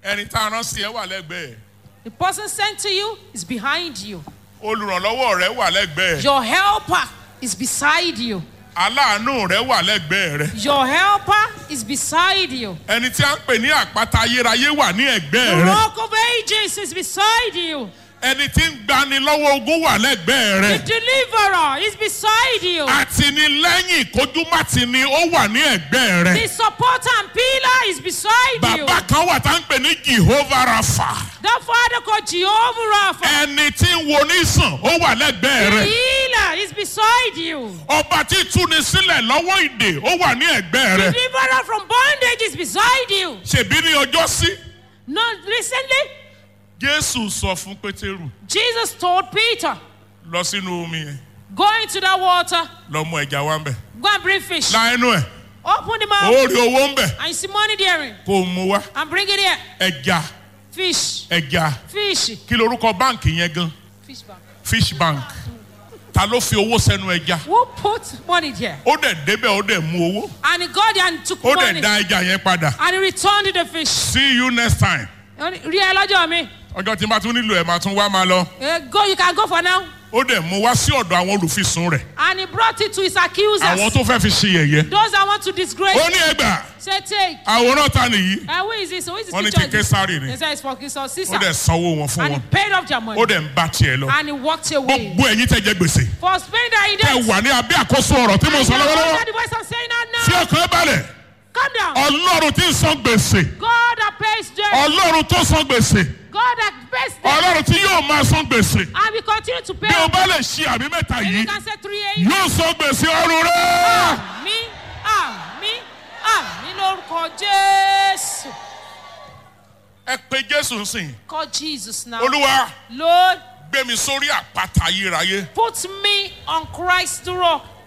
ẹni tá a rán sí ẹ wà lẹ́gbẹ̀ẹ́ The person sent to you is behind you. olùrànlọ́wọ́ rẹ wà lẹ́gbẹ̀ẹ́ Your helper is beside you. aláàánú rẹ wà lẹ́gbẹ̀ẹ́ rẹ Your helper is beside you. ẹni tí a ń pè ní àpáta ayérayé wà ní The ẹ̀gbẹ́ rẹ rock of ages is beside you. ẹni tí ń gbani lọ́wọ́ ogun wà lẹ́gbẹ̀ẹ́ The rẹ deliverer is beside you. àtìnílẹ́yìn kójúmátìní ó wà ní ẹ̀gbẹ́ rẹ The supporter and pillar is beside you. bàbá kan wà tá ń pè ní jehovah rafa The father called Jehovah Rapha. ẹni tí ń wo nísàn ó wà lẹ́gbẹ̀ẹ́ The rẹ healer is beside you. ọba tí túni sílẹ̀ lọ́wọ́ ìdè ó wà ní ẹ̀gbẹ́ rẹ Deliverer from bondage is beside you. ṣèbí ní ọjọ́ sí Not recently, jésù sọ fún pétérù Jesus told Peter, lọ sínú omi yẹn Go into that water, lọ mú ẹja wá ń bẹ̀ go and bring fish. la ẹnu ẹ̀ Open the mouth, ó rí owó ń bẹ̀ and you see money there, kó o mú wá and bring it here. ẹja Fish, ẹja fish, kí lorúkọ báǹkì yẹn gan fish bank. fish bank ta ló fi owó sẹ́nu ẹja Who put money there? ó dẹ̀ débẹ̀ ó dẹ̀ mú owó And he got there and took ó money, dẹ̀ dá ẹja yẹn padà and he returned the fish. see you next time Rí ẹ lọ́jọ́ mi. ọjọ́ tí n bá tún nílò ẹ̀ máa tún wá máa lọ Eh, Go, you can go for now. ó dẹ̀ mú wá sí ọ̀dọ̀ àwọn olùfisùn rẹ̀ And he brought it to his accusers. àwọn tó fẹ́ fi ṣe yẹ̀yẹ́ Those that want to disgrace. ó ní ẹgbà Say, take. àwòrán ta nìyí And who is this? Who is this wọ́n ní picture? ti késàrì ni They say it's for King ó Caesar. dẹ̀ sanwó wọn fún And he wọn paid off their money. ó dẹ̀ ń bá tiẹ̀ lọ And he walked away. gbogbo ẹ̀yin tẹ̀ jẹ́ gbèsè For Spain that he ẹ did. wà ní abẹ́ àkóso ọ̀rọ̀ tí mo And sọ you are lọ́wọ́lọ́wọ́ under the voice of saying that tí now. ọkàn ẹ balẹ̀ Calm down. ọlọ́run tí ń san gbèsè God that pays debt. ọlọ́run tó san gbèsè God that pays debt. ọlọ́run tí yóò máa san gbèsè And we continue to pay. bí o off. bá lè ṣe àmì mẹ́ta If yìí you can say three eight. yóò san gbèsè ọrùn rẹ̀. Àmì àmì àmì lórúkọ Jésù. ẹ pe jésù ń sìn Call Jesus now. olúwa Lord, gbé mi sórí àpáta ayérayé put me on Christ's rock.